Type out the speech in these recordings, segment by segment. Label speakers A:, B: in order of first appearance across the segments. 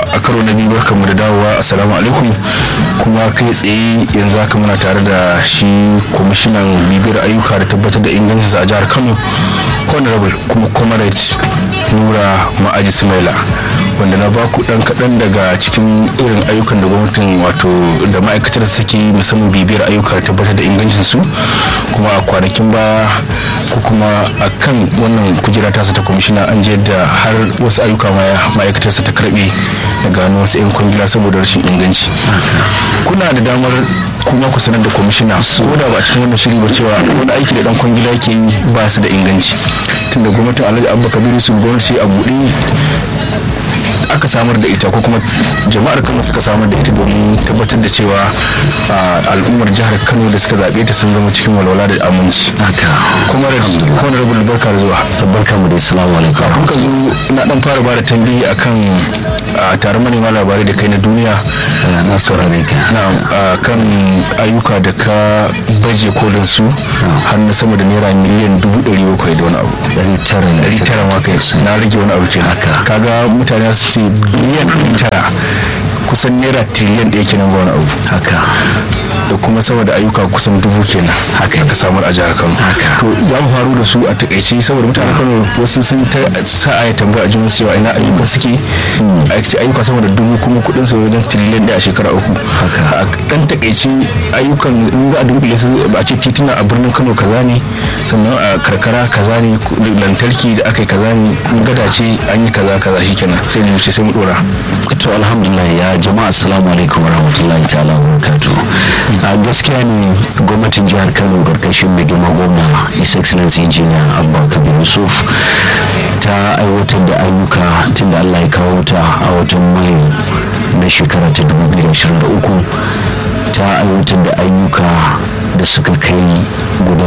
A: a karo na biyu barkanmu da dawowa assalamu alaikum kuma kai tsaye yanzu haka muna tare da shi kwamishinan bibiyar ayyuka da tabbatar da ingancinsa a jihar kano honorable kuma comrade nura ma'aji sumaila wanda na ba ku dan kaɗan daga cikin irin ayyukan da gwamnatin wato da ma'aikatar suke musamman bibiyar ayyuka da tabbatar da ingancinsu kuma a kwanakin baya ko kuma a kan wannan kujera tasa ta kwamishina an je da har wasu ayyuka ma'aikatarsa ta karbe da gano wasu 'yan kwangila saboda rashin inganci kuna da damar kuma ku sanar da kwamishina ko da ba a cikin wannan shiri ba cewa wani aiki da dan kwangila yake yi ba su da inganci tunda gwamnatin alhaji abba kabiru su gwamnati a buɗe aka samar da ita ko kuma jama'ar kano suka samar da ita domin tabbatar da cewa al'ummar jihar kano da suka zaɓe ta sun zama cikin walwala da aminci
B: haka
A: kuma honorable barka da zuwa
B: barka mu da assalamu alaikum
A: kafin ka zo na dan fara bada tambayi akan taron manema labarai da kai na duniya
B: na saurare ka
A: na kan ayyuka da ka baje kolin su har na sama da naira miliyan dubu ɗari bakwai da wani abu
B: ɗari tara
A: ɗari tara ma kai na rage wani abu ke haka kaga mutane su ce biliyan ɗari tara kusan naira tiliyan ɗaya kenan ba wani abu
B: haka
A: da kuma sama da ayyuka kusan dubu kenan haka ka samar a jihar kano to za mu faru da su a takaice saboda mutanen kano wasu sun ta sa a tambaya a jin cewa ina ayyuka suke ayyuka sama da dubu kuma kudin su wajen tiliyan ɗaya a shekara uku a dan takaice ayyukan in za a dunkule su a ce tituna a birnin kano kaza ne sannan a karkara kaza ne lantarki da aka yi kaza ne gada ce an yi kaza kaza shikenan sai mu wuce sai mu dora
B: to alhamdulillah ya jama'a assalamu alaikum warahmatullahi ta'ala wa barakatuh a gaskiya ne gwamnatin jihar kano karkashin mai girma gwamna his excellency engineer abba kabir yusuf ta aiwatar da ayyuka tun da allah ya kawo ta a watan mayu na shekara ta 2023 ta aiwatar da ayyuka da suka kai guda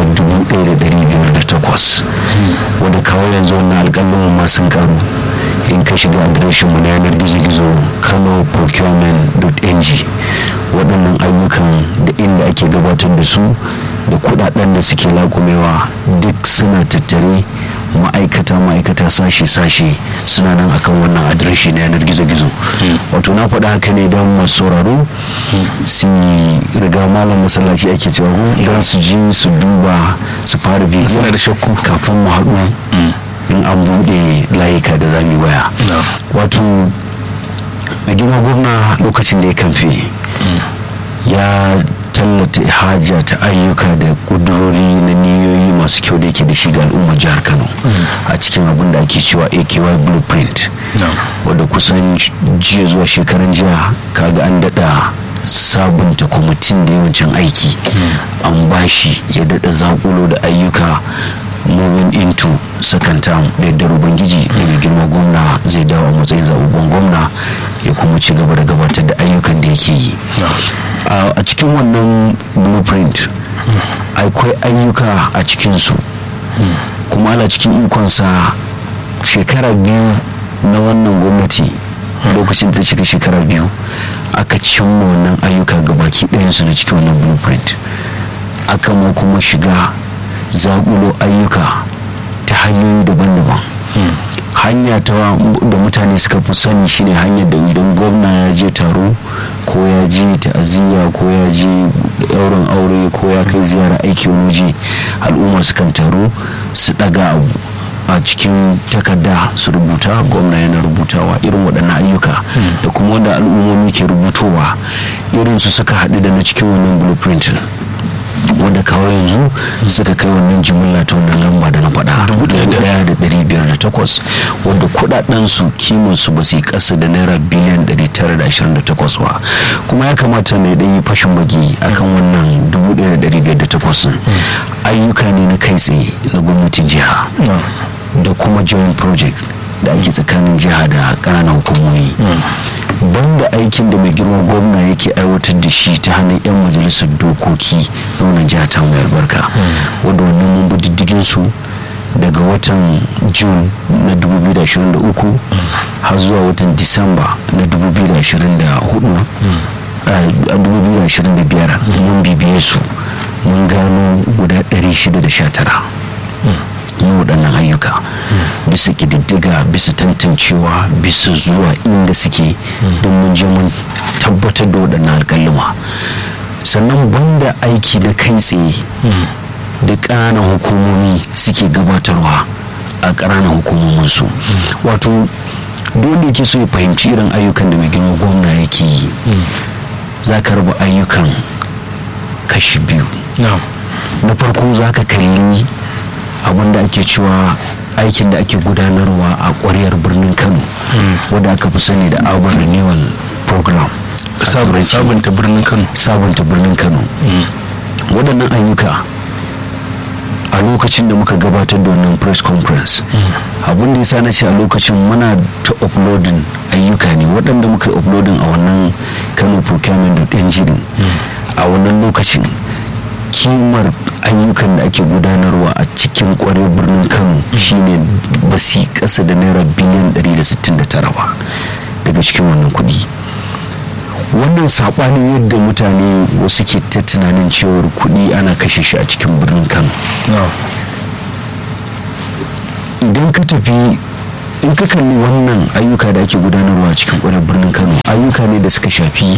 B: 1,508 wadda kawo yanzu wannan alƙalin masu karu in ka shiga adireshin mu na yanar gizo-gizo kano procurement.ng waɗannan ayyukan da inda ake gabatar da su da kudaden da suke lakumewa duk suna tattare ma'aikata ma'aikata sashe-sashe suna nan akan wannan adireshi na yanar gizo-gizo wato na faɗa haka ne don masu sauraro su riga malam masallaci ake cewa don su ji su duba su fara bibiya
A: da shakku
B: kafin mu haɗu in an buɗe layuka da zami waya wato mai girma gwamna lokacin da ya kamfe ya tallata haja ta ayyuka da kudurori na niyoyi masu kyau da yake da shi ga al'ummar jihar kano a cikin abin da ake cewa aky blueprint wadda kusan jiya zuwa shekaran jiya kaga an daɗa sabunta kwamitin da yawancin aiki an bashi ya daɗa zakulo da ayyuka moving into second term da yadda ubangiji da mai girma gwamna zai dawo a matsayin zababben gwamna ya kuma ci gaba da gabatar da ayyukan da yake yi a cikin wannan blueprint akwai ayyuka a cikinsu kuma ala cikin ikonsa shekara biyu na wannan gwamnati lokacin ta cika shekara biyu aka cimma wannan ayyuka gabaki ɗayansu na cikin wannan blueprint aka ma kuma shiga zaƙulo ayyuka ta hanyoyi daban-daban hanya ta da mutane suka fi sani shine hanyar da idan gwamna ya je taro ko ya je ta'aziyya ko ya je ɗaurin aure ko ya kai ziyara aiki wani waje al'umma sukan taro su ɗaga abu a cikin takarda su rubuta gwamna yana rubutawa irin waɗannan ayyuka da kuma wanda al'ummomi ke rubutowa irin su suka haɗu da na cikin wannan blueprint wanda kawo yanzu suka kai wannan jimilla ta wannan lamba da na faɗa daya da ɗari biyar da takwas wanda kuɗaɗen su kiman su ba su yi ƙasa da naira biliyan ɗari tara da ashirin da takwas ba kuma ya kamata ne ɗan yi fashin baki akan wannan dubu ɗaya da ɗari biyar da takwas ayyuka ne na kai tsaye na gwamnatin jiha da kuma joint project da ake tsakanin jiha da ƙananan hukumomi banda aikin da mai girma gwamna yake aiwatar da shi ta hannun 'yan majalisar dokoki na wannan jiha ta mai albarka wanda wannan mun bi diddigin su daga watan june na 2023 har zuwa watan disamba na 2024 a 2025 mun bibiye su mun gano guda 619 na waɗannan ayyuka bisa ƙididdiga bisa tantancewa bisa zuwa inda suke don mun je mun tabbatar da waɗannan alƙaluma sannan banda aiki na kai tsaye da ƙananan hukumomi suke gabatarwa a ƙananan hukumominsu wato dole ke so ya fahimci irin ayyukan da mai girma gwamna yake yi za ka raba ayyukan kashi biyu na farko za ka kalli abin da ake cewa aikin da ake gudanarwa a ƙwaryar birnin kano wadda aka fi sani da urban renewal program
A: sabunta birnin kano
B: sabunta birnin kano waɗannan ayyuka a lokacin da muka gabatar da wannan press conference abin da ya sa na ce a lokacin muna ta uploading ayyuka ne waɗanda muka yi uploading a wannan kano procurement da ɗan a wannan lokacin kimar ayyukan da ake gudanarwa a cikin kwarar birnin kano shine ba su ƙasa da naira biliyan 169 ba daga cikin wannan kuɗi wannan saɓanin yadda mutane wasu ke ta tunanin cewar kuɗi ana kashe shi a cikin birnin kano idan ka tafi in ka kalli wannan ayyuka da ake gudanarwa a cikin kwarar birnin kano ayyuka ne da suka shafi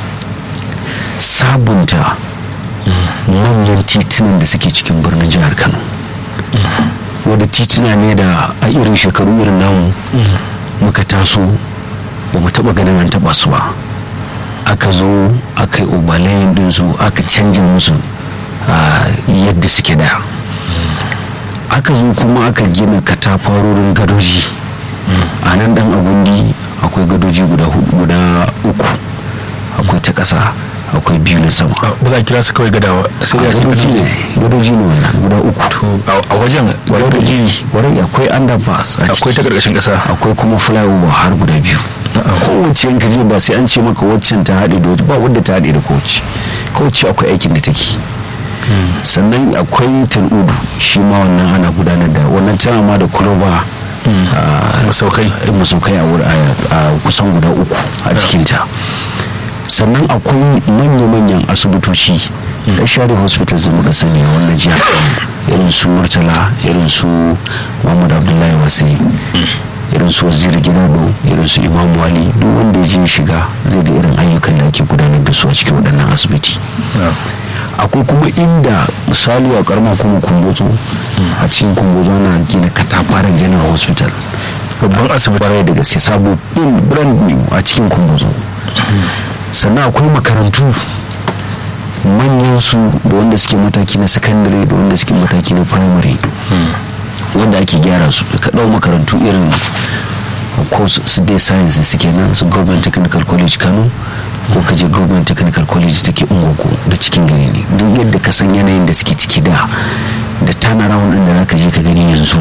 B: sabunta manyan titunan da suke cikin birnin jihar kano wadda tituna ne da a irin shekaru irin namu muka taso ba mu taba ganin an taba su ba aka zo aka yi obalayin dinsu aka canja musu yadda suke da aka zo kuma aka gina katafarorin gadoji a nan dan agundi akwai gadoji guda uku akwai ta ƙasa akwai biyu na sama
A: ba za a kira su kawai gadawa sai ya ce
B: gadoji ne gadoji ne wannan guda uku
A: a wajen gadoji
B: warai akwai underpass
A: akwai ta karkashin kasa
B: akwai kuma flyover har guda biyu kowace yanka je ba sai an ce maka waccan ta haɗe da ba wadda ta haɗe da kowace kowace akwai aikin da take sannan akwai tal'udu shi ma wannan ana gudanar da wannan tana ma da kuloba
A: masaukai
B: masaukai a kusan guda uku a cikinta sannan akwai manya-manyan asibitoci da share hospitals da muka sani a wannan jiha irin su murtala irin su muhammad abdullahi wasai irin su waziri gidado irin su imam wali duk wanda ya je shiga zai ga irin ayyukan da ake gudanar da su a cikin waɗannan asibiti akwai kuma inda misali a karamar kuma kumbozo a cikin kumbozo na gina katafaren general hospital
A: babban asibiti
B: kwarai da gaske sabo in brand new a cikin kumbozo sannan akwai makarantu manyan su da wanda suke mataki na secondary da wanda suke mataki na primary wanda ake gyara su ka ɗau makarantu irin course su dai science suke nan su government technical college kano ko ka je government technical college take ungogo da cikin gari ne duk yadda ka san yanayin da suke ciki da da turnaround din da zaka je ka gani yanzu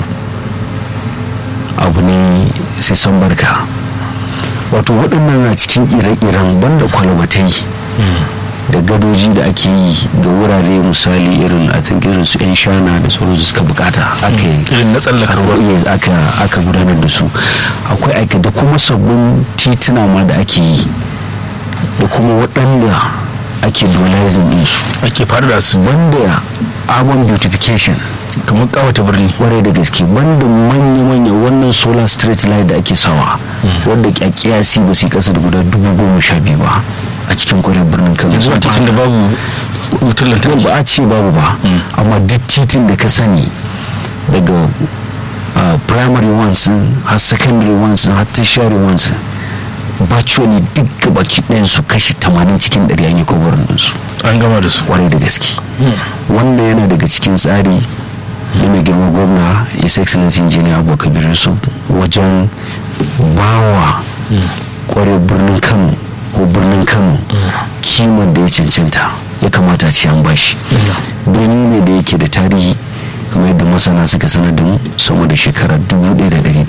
B: abu ne sai san barka wato waɗannan na cikin ire-iren banda kwalbatai da gadoji da ake yi ga wurare misali irin a think irin su yan shana da sauransu suka bukata aka yi
A: irin na tsallakarwa
B: aka gudanar da su akwai aika da kuma sabbin tituna ma da ake yi da kuma waɗanda ake dualizing ɗinsu
A: ake fara su
B: banda urban beautification
A: kamar kawata birni
B: kwarai da gaske banda manya-manya wannan solar street light da ake sawa wadda kyakkyasi ba su kasa da guda dubu goma sha biyu ba a cikin kwarai birnin kano
A: yanzu a titin da babu wutar lantarki
B: ba a ce babu ba amma duk titin da ka sani daga primary ones har secondary ones har tertiary ones virtually duk gabaki ɗayan su kashi 80 cikin 100 an yi kowarin ɗinsu
A: an gama da su
B: kwarai da gaske wannan yana daga cikin tsari da mai girma gwamna his excellency engineer abubakar su wajen bawa kwarai birnin kano ko birnin kano kimar da ya cancanta ya kamata ce an bashi birni ne da yake da tarihi kamar yadda masana suka sanar da mu sama da shekara 1100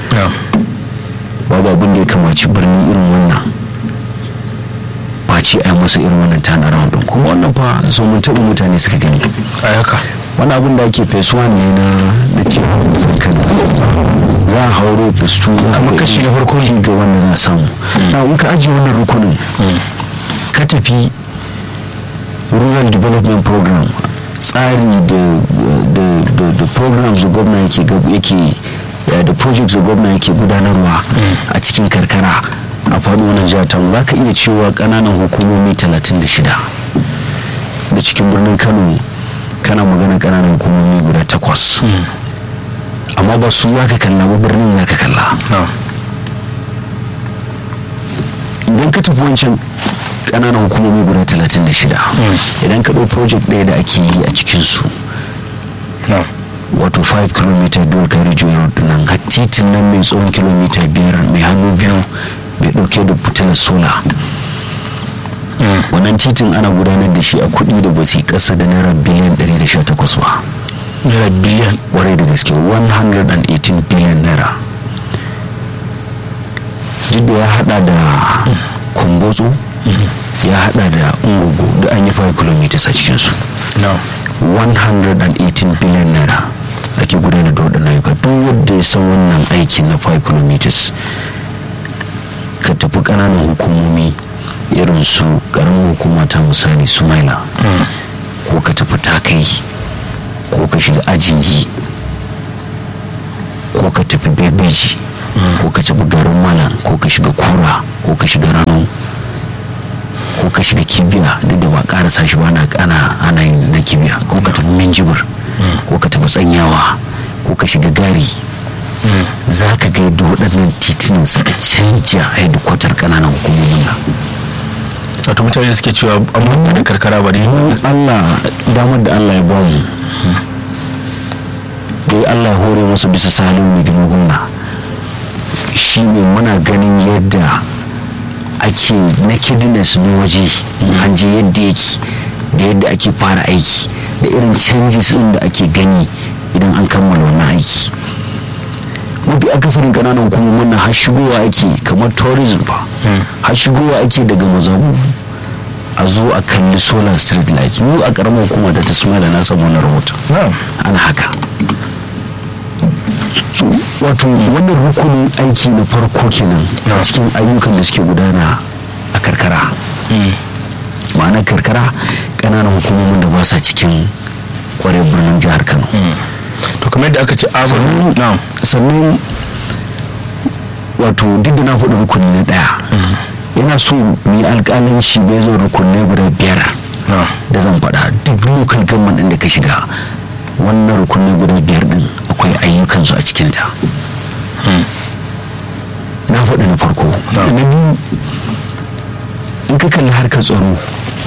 B: babu abin da ya kamaci birni irin wannan ba ce a yi masa irin wannan tana round din kuma wannan fa so mun taɓa mutane suka gani
A: a haka
B: wani abin da ake phase one ne na na cikin kan za a hauro phase two
A: kamar kashi na farko
B: ne ga wanda za a samu na in ka ajiye wannan rukunin ka tafi rural development program tsari da programs da gwamna yake da projects da gwamna yake gudanarwa a cikin karkara a faɗo wannan jihar tamu za ka iya cewa ƙananan hukumomi 36 da cikin birnin kano kana magana ƙananan hukumomi guda takwas amma ba su za ka kalla ba birnin za ka kalla idan ka tafi wancan ƙananan hukumomi guda 36 idan ka ɗau project ɗaya da ake yi a cikinsu wato 5 km dual carriage road nan ga titin nan mai tsawon kilomita biyar mai hannu biyu mai ɗauke da fitilar sola wannan titin ana gudanar da shi a kuɗi da basi ƙasa da naira biliyan 118 ba
A: naira biliyan
B: warai da gaske 118 biliyan naira duk da ya hada da kumbotso ya hada da ungugu da an yi 5 km a cikinsu 118 biliyan naira ake gudanar da waɗannan ayyuka duk wanda ya san wannan aikin na 5 km ka tafi ƙananan hukumomi irin su ƙaramin hukuma ta misali sumaila ko ka tafi takai ko ka shiga ajingi ko ka tafi bebeji ko ka tafi garin malam ko ka shiga kura ko ka shiga rano ko ka shiga kibiya duk da ba karasa shi ba na ana ana yin na kibiya ko ka tafi minjibir ko ka tafi tsanyawa ko ka shiga gari za ka ga yadda waɗannan titunan suka canja hedikwatar ƙananan hukumomin nan
A: wato mutane suke cewa amma da karkara ba ne
B: allah damar da allah ya ba mu dai allah ya hore masu bisa salin mai girma gwamna shi ne muna ganin yadda ake nakedness na waje an je yadda yake da yadda ake fara aiki da irin changes din da ake gani idan an kammala wannan aiki mafi akasarin kananan hukumomin na har shigowa ake kamar tourism ba har shigowa ake daga mazabu a zo a kalli solar street light mu a karamar hukuma da ta da na samu na rahoton ana haka wato wannan rukunin aiki na farko kenan a cikin ayyukan da suke gudana a karkara ma'ana karkara ƙananan hukumomin da ba sa cikin kwarai birnin jihar kano
A: to kamar yadda aka ce
B: sannan wato duk da na faɗi rukuni na ɗaya yana so mu yi alƙalanci bai zo rukunai guda biyar da zan faɗa duk lokal government ɗin da ka shiga wannan rukunai guda biyar ɗin akwai ayyukansu a cikinta na faɗi na farko na biyu in ka kalli harkar tsaro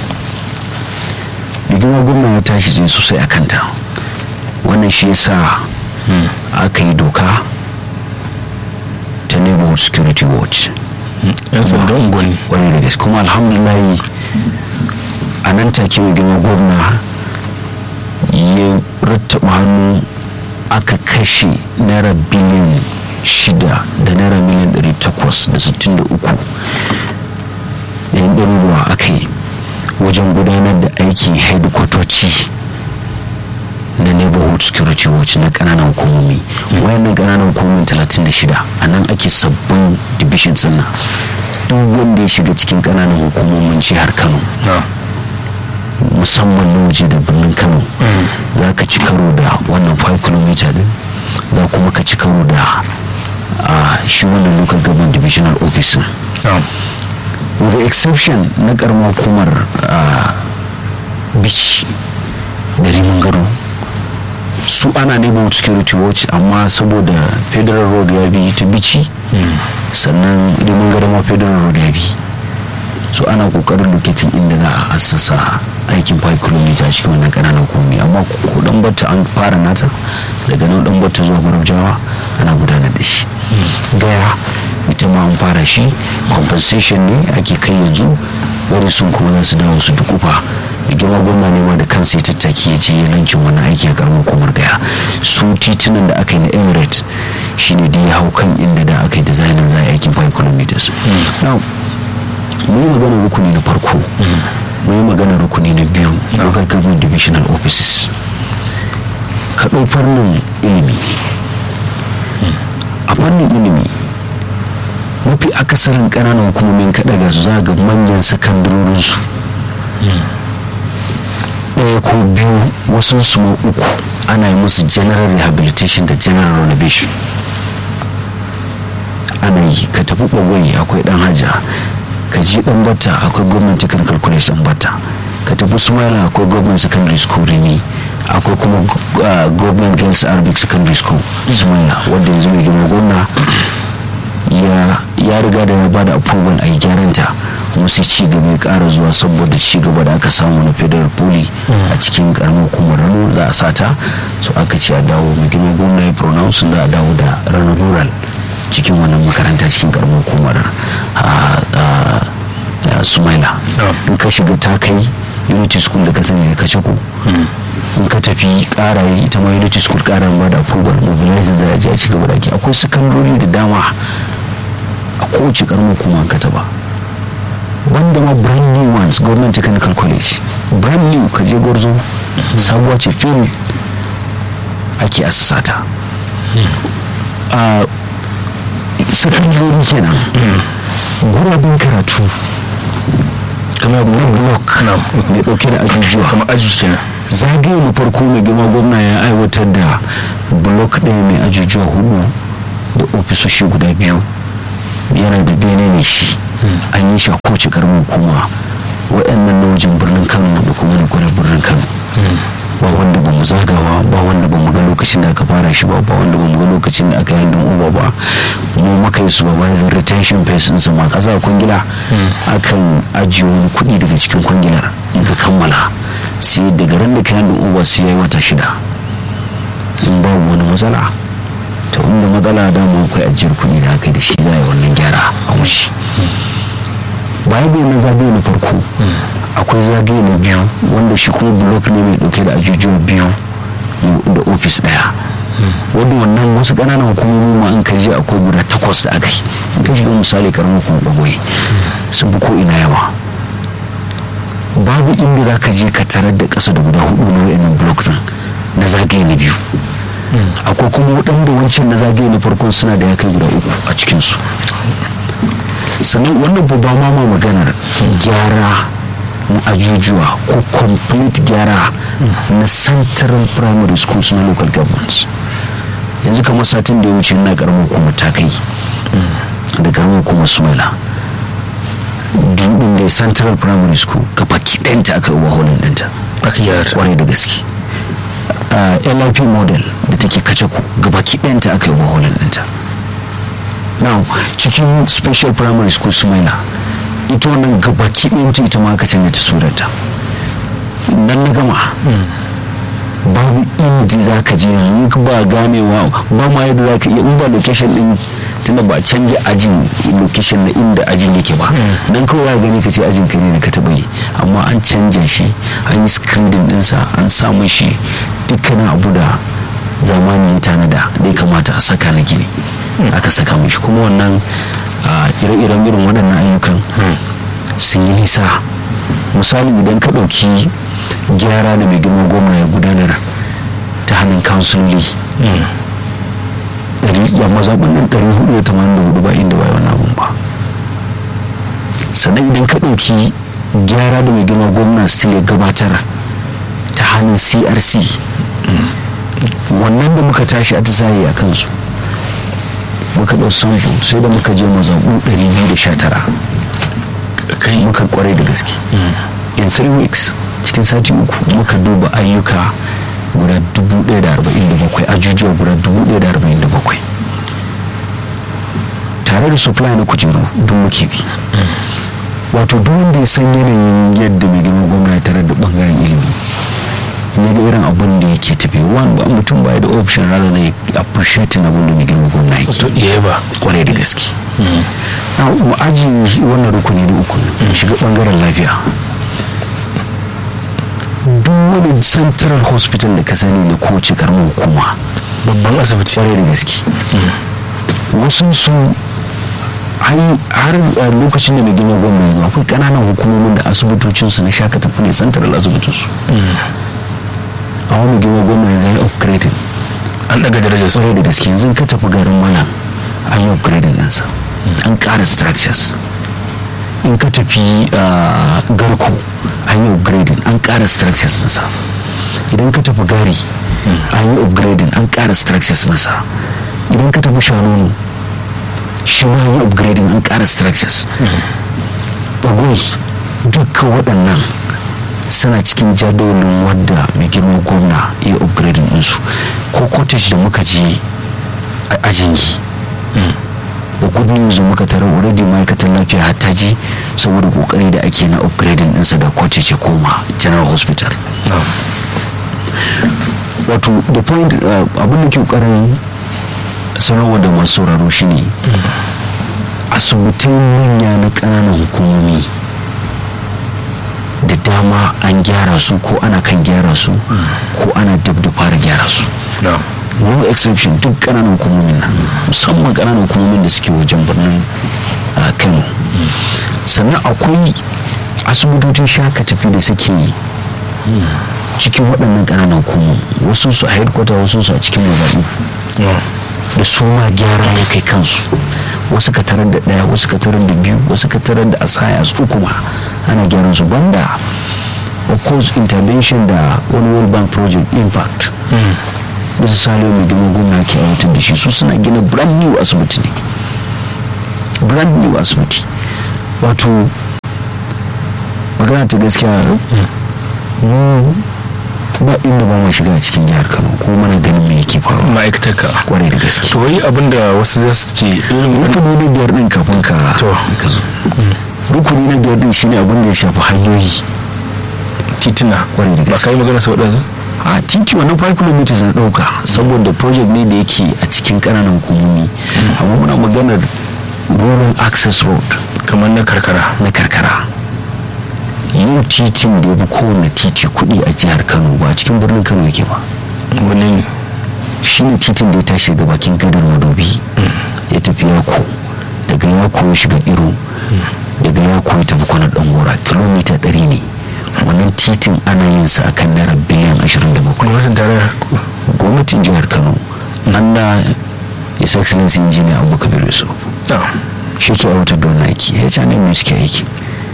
B: rigima gwamna ya tashi zai sosai a kanta wannan shi yasa aka yi doka ta neighborhood security watch
A: yan sandan unguwanni
B: wani da gaske kuma alhamdulahi a nan take mai girma gwamna ya rattaba hannu aka kashe naira biliyan shida da naira miliyan ɗari takwas da sittin da uku da yan ɗaruruwa aka yi wajen gudanar da aikin hedikwatoci na neighborhood security watch na ƙananan hukumomi wayannan ƙananan hukumomi 36 a nan ake sabbin division nan duk wanda ya shiga cikin ƙananan hukumomin jihar kano musamman na waje da birnin kano za ka ci karo da wannan 5 km din za kuma ka ci karo da shi wannan local government divisional office with the exception na karamar hukumar bici da rimin gado su ana neighborhood security watch amma saboda federal road ya bi ta bici sannan rimin gado ma federal road ya bi so ana kokarin lokatin inda za a assasa aikin 5 km a cikin wannan kananan komi amma ko dan batta an fara nata daga nan dan batta zuwa gurabjawa ana gudanar da shi gaya ita ma an fara shi compensation ne ake kai yanzu wani sun kuma za su dawo su dukufa da girma gwamna ne ma da kansa ya tattaki ya je lancin wani aiki a karamar komar gaya su titunan da aka yi na emirate shine da ya hau kan inda da aka yi designin za a yi aikin 5 km now mun yi magana rukuni na farko mun yi magana rukuni na biyu local government divisional offices ka ɗau fannin ilimi a fannin ilimi mafi akasarin ƙananan hukumomin kaɗa ga su za ga manyan sakandarorinsu ɗaya ko biyu wasu su ma uku ana yi musu general rehabilitation da general renovation ana yi ka tafi ɓagwai akwai ɗan hajja ka ji ɗan bata akwai government technical college ɗan bata ka tafi sumaila akwai government secondary school rimi akwai kuma uh, government girls arabic secondary school sumaila wanda yanzu mai girma gwamna ya riga da ya ba da approval a yi gyaranta kuma sai ci gaba ya kara zuwa saboda ci gaba da aka samu na federal poli a cikin karamar hukumar rano za a sata so aka ce a dawo mai girma gwamna ya pronounce za a dawo da rano rural cikin wannan makaranta cikin karamar hukumar sumaila in ka shiga ta kai unity school da ka sani da kace ku in ka tafi kara yi ita ma unity school kara ba da approval mobilizing da ya ci gaba da ake akwai sakandori da dama a kowace karamar kuma ka taba wanda ma brand new ones government technical college brand new ka je gwarzo sabuwa ce fil ake asasata a sakandori kenan gurabin karatu
A: kamar
B: block mai dauke da ajujuwa
A: kamar aji kenan
B: zagaye na farko mai girma gwamna ya aiwatar da block ɗaya mai ajujuwa hudu da ofisoshi guda biyu yana da bene ne shi an yi shi a kowace karamin hukuma waɗannan na wajen birnin kano da kuma na kwanar birnin kano ba wanda ba mu zagawa ba wanda ba mu ga lokacin da aka fara shi ba ba wanda ba mu ga lokacin da aka yi hannun uba ba mu maka yi su ba bayan retention fees din sama kasa kwangila akan ajiye wani kuɗi daga cikin kwangilar in ka kammala sai daga ran da ka yi hannun uba sai ya yi wata shida in babu wani matsala ta inda matsala da mu akwai ajiyar kuɗi da aka da shi za a yi wannan gyara a wuce baya ga na zagaye na farko akwai zagaye na biyu wanda shi kuma blok ne mai dauke da ajujuwa biyu da ofis daya wanda wannan wasu ƙananan hukumomi ma in ka je akwai guda takwas da aka yi in ka shiga misali karamar kuma bagwai sun fi ko ina yawa babu inda za ka je ka tarar da ƙasa da guda hudu na wayannan blok din na zagaye na biyu akwai kuma waɗanda wancan na zagaye na farkon suna da ya kai guda uku a cikinsu sannan wannan babba ma ma maganar gyara na ajujuwa ko complete gyara na central primary schools na local governments yanzu kamar satin da ya wuce na karamar kuma ta kai da karamar kuma sumaila dubin da central primary school ka baki ɗanta aka yi waholin ɗanta
A: aka gyara
B: kwarai da gaske lip model da take kace ku gabaki ɗayanta aka yi waholin ɗinta now cikin special primary school sumaila ita wannan gabaki ɗayanta ita ma aka canza ta surarta nan na gama babu inda za ka je yanzu ba ganewa ba ma yadda za ka iya in ba location din tunda ba canja ajin location na inda ajin yake ba dan kawai ya gani ka ce ajin ka ne da ka taɓa yi amma an canja shi an yi screening ɗinsa an samu shi dukkanin abu da zamani ya tanada da ya kamata a saka na gini aka saka mashi kuma wannan ire-iren irin waɗannan ayyukan sun yi nisa misali idan ka ɗauki gyara da mai girma gwamna ya gudanar ta hannun kansuloli ya mazaɓin nan 484 ba inda ba wani abun ba sannan idan ka ɗauki gyara da mai girma gwamna still ya gabatar ta hannun crc wannan da muka tashi a tisaye a kansu muka ɗau sample sai da muka je mazaɓu 219 muka kwarai da gaske in three weeks cikin sati uku muka duba ayyuka guda 1,047 ajujuwa guda 1,047 tare da supply na kujeru duk muke bi wato duk wanda ya san yanayin yadda mai girma gwamna tare da bangaren ilimi ya ga irin abin da yake tafi wani ba mutum ba da option rather na appreciating abin da mai girma gwamna yake
A: ba
B: kwarai da gaske mu aji wannan rukuni da uku shiga bangaren lafiya duk wani central hospital da ka sani na kowace karamar hukuma
A: babban asibiti
B: kwarai da gaske wasu su har lokacin da mai gina gwamna yanzu akwai kananan hukumomin da asibitocinsu na shaka tafi ne central asibitinsu a wani gina gwamna yanzu ya upgrading
A: an daga darajar su
B: kwarai da gaske yanzu ka tafi garin mana an yi upgrading ɗinsa an ƙara structures in ka tafi garko an yi upgrading an ƙara structures nasa idan ka tafi gari an yi upgrading an ƙara structures nasa idan ka tafi shanonu shi ma an yi upgrading an ƙara structures bagos dukkan waɗannan suna cikin jadawalin wadda mai girma gwamna ya upgrading ɗinsu ko cottage da muka je a ajingi da good news muka tara already ma'aikatan lafiya hatta ji saboda kokari da ake na upgrading ɗinsa da cottage ya koma general hospital wato the point abin da ke kokarin sanarwa da masu sauraro shine asibitin manya na ƙananan hukumomi da dama an gyara su ko ana kan gyara su ko ana dab da fara gyara su no exception duk kananan hukumomin nan musamman kananan hukumomin da suke wajen birnin kano sannan akwai asibitocin shaka tafi da suke cikin waɗannan kananan hukumomi wasu su a headquarter wasu su a cikin mazaɓu da su ma gyara ya kai kansu wasu ka tarar da ɗaya wasu ka tarar da biyu wasu ka tarar da asaya su kuma ana gyaran su banda of course intervention da wani world bank project impact da su salo mai gina gwamna ke aiwatar da shi su suna gina brand new asibiti ne brand new asibiti wato magana ta gaskiya mu ba inda ba mu shiga cikin jihar kano ko mana ganin me yake faruwa
A: ma'aikatar ka
B: kwarai da gaske
A: to wai abinda wasu za su ce irin
B: rukuni na biyar din kafin ka
A: To.
B: ka zo rukuni na biyar din shine abin da ya shafi hanyoyi
A: titina
B: Kwarai da
A: ba
B: gaske.
A: ka yi magana sau ɗaya
B: a titi wannan 5 km na dauka saboda project ne da yake a cikin kananan hukumomi amma muna maganar rural access road
A: kamar na karkara
B: na karkara yin titin da ya fi kowane titi kudi a jihar kano ba a cikin birnin kano yake ba
A: wani ne
B: shine titin da ya tashi daga bakin gadar madobi ya tafi yako daga yako ya shiga iro daga yako ya tafi kwanar dangora kilomita 100 ne wannan titin ana yin sa akan naira biliyan 27
A: gwamnatin tarayya
B: gwamnatin jihar kano nan da his excellency engineer abubakar yusuf
A: Ah,
B: shi ke aiwatar da wannan aiki ya ce mai suke aiki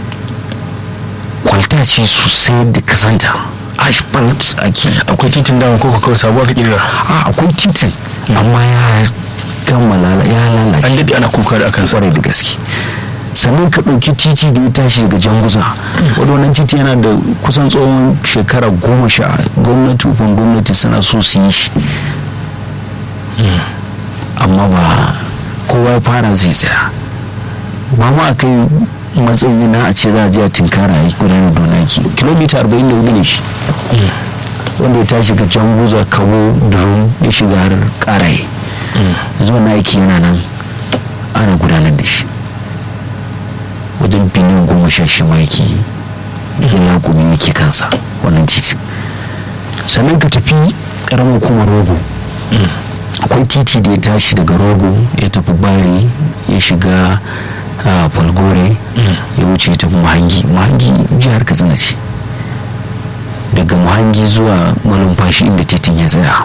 B: kwalta ce sosai da kasanta asphalt ake
A: akwai titin dama ko kawai sabuwa ka kirira
B: a akwai titin amma ya gama lala- ya
A: an
B: lalace
A: daɗe ana kuka da akan sa
B: kwarai da gaske sannan ka ɗauki titi da ya tashi daga janguza wadda wannan titi yana da kusan tsawon shekara goma sha gwamnati ufan gwamnati suna so su yi shi amma ba kowa ya fara zai tsaya ba ma a kai matsayi na a ce za a je a tinkara a yi gudanar da wani aiki kilomita 44 ne shi wanda ya tashi ga janguza kawo durum ya shiga har karaye yanzu wani aiki yana nan ana gudanar da shi wajen biliyan goma sha shi maki ya gumi yake kansa wannan titi sannan ka tafi karamar hukumar rogo akwai titi da ya tashi daga rogo ya tafi bari ya shiga a falgore ya wuce ya tafi mahangi mahangi jihar katsina ce daga mahangi zuwa malumfashi inda titin ya tsaya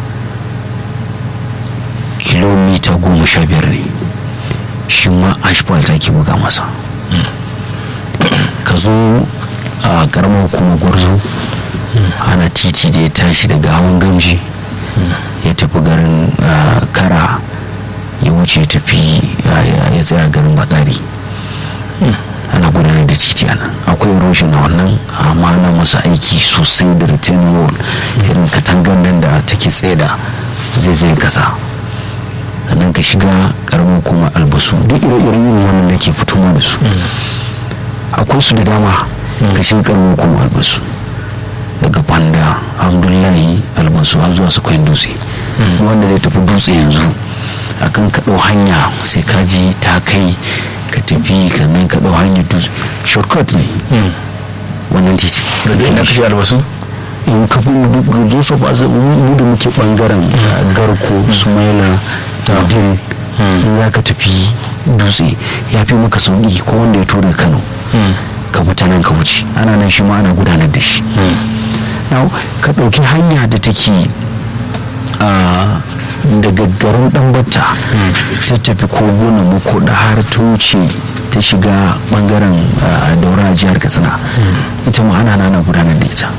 B: kilomita goma sha biyar ne shi ma asphalt ake buga masa ka zo a karamar hukumar gwarzo ana titi da ya tashi daga hawan gamji ya tafi garin ah, kara ya wuce ya tafi ah, ya- ya tsaya garin batsari ana gudanar da titi a nan akwai erosion na wannan amma ana masa aiki sosai da return wall irin katangar nan da take tsaye da zai kasa sannan ka shiga karamin kuma albasu duk ire-iren yin wannan da ke fitowa da su akwai su da dama ka shiga karamin kuma albasu daga fanda alhamdulillahi albasu har zuwa su kwayin dutse wanda zai tafi dutse yanzu akan ka ɗau hanya sai ka ji ta kai ka tafi sannan ka ɗau hanyar dutse shortcut ne wannan titi
A: daga ina kashe albasu
B: in ka fi duk zo su ba zai mu da muke bangaren garko sumaila din za ka tafi dutse ya fi maka sauki ko wanda ya tura kano ka fita nan ka wuce ana nan shi ma ana gudanar da shi now ka ɗauki hanya da take a daga garin ɗanbata ta tafi koguna mako da har ta wuce ta shiga bangaren daura a jihar katsina ita ma ana nana gudanar da ita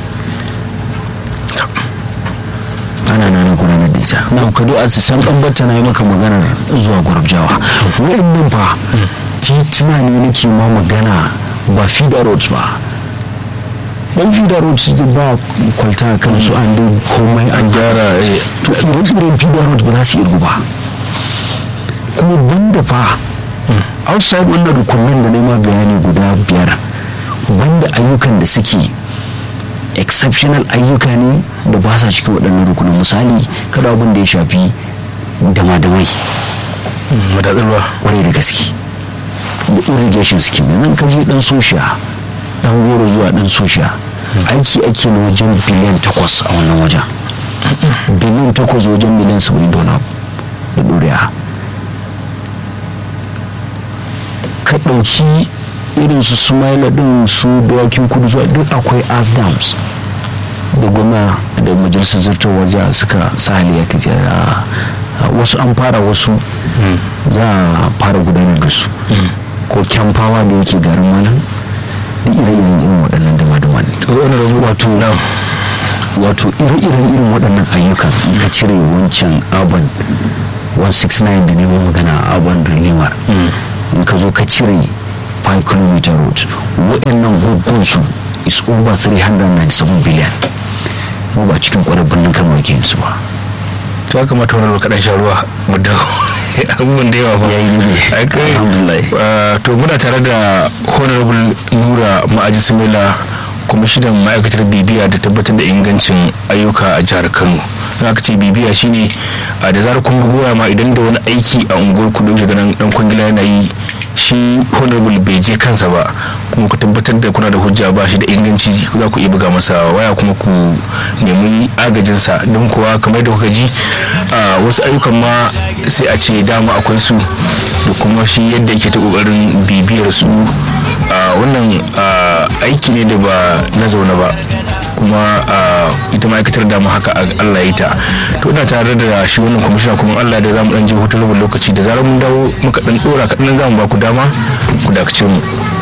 B: ana nana gudanar da ita na kado a san ɗanbata na yi maka maganar zuwa gwarabjawa wa'annan fa tituna ne nake ma magana ba feeder roads ba dan feeder roads ba kwalta kan su an dai komai an gyara to irin feeder roads ba za su irgu ba kuma banda fa outside wannan rukunin da nema bayani guda biyar banda ayyukan da suke exceptional ayyuka ne da ba sa cikin waɗannan rukunin misali kada abin da ya shafi dama-damai
A: madatsarwa
B: kwarai da gaske da irrigation scheme yanzu ka je dan sosha dan goro zuwa dan sosha aiki ake na wajen biliyan takwas a wannan wajen biliyan takwas wajen miliyan saba'in da wani da ɗoriya ka ɗauki irin su sumaila ɗin su dawakin kudu zuwa duk akwai asdams da gwamna da majalisar zartar waje suka sa hali ya kaji wasu an fara wasu za a fara gudanar da su ko kyamfawa da yake garin malam da ire-iren irin waɗannan dama-dama ne wato wato ire-iren irin waɗannan ayyukan ka cire wancan urban 169 da neman magana urban renewal in ka zo ka cire 5 km road waɗannan gugunsu is over 397 billion mu ba cikin kwarar birnin kano yake su ba
A: to ya kamata wani kaɗan sha ruwa mu dawo abubuwan da yawa ba
B: ya yi ne
A: alhamdulillah to muna tare da honorable nura ma'aji simila kwamishinan ma'aikatar bibiya da tabbatar da ingancin ayyuka a jihar kano za ka ce bibiya shine da zarar kun goya ma idan da wani aiki a unguwar ku dauke ganin dan kwangila yana yi shi honorable bai je kansa ba kuma ku tabbatar da kuna da hujja ba shi da inganci za ku iya buga masa waya kuma ku nemi agajinsa don kuwa kamar da kuka ji wasu ayyukan ma sai a ce dama akwai su da kuma shi yadda yake ta kokarin bibiyar su wannan aiki ne da ba na zaune ba kuma ita ma'aikatar dama haka Allah ya ta to ina tare da shi wannan kwamishina kuma Allah da zamu dan je hutun rabin lokaci da zarar mun dawo muka dan dora kaɗan zamu ba ku dama ku dakace mu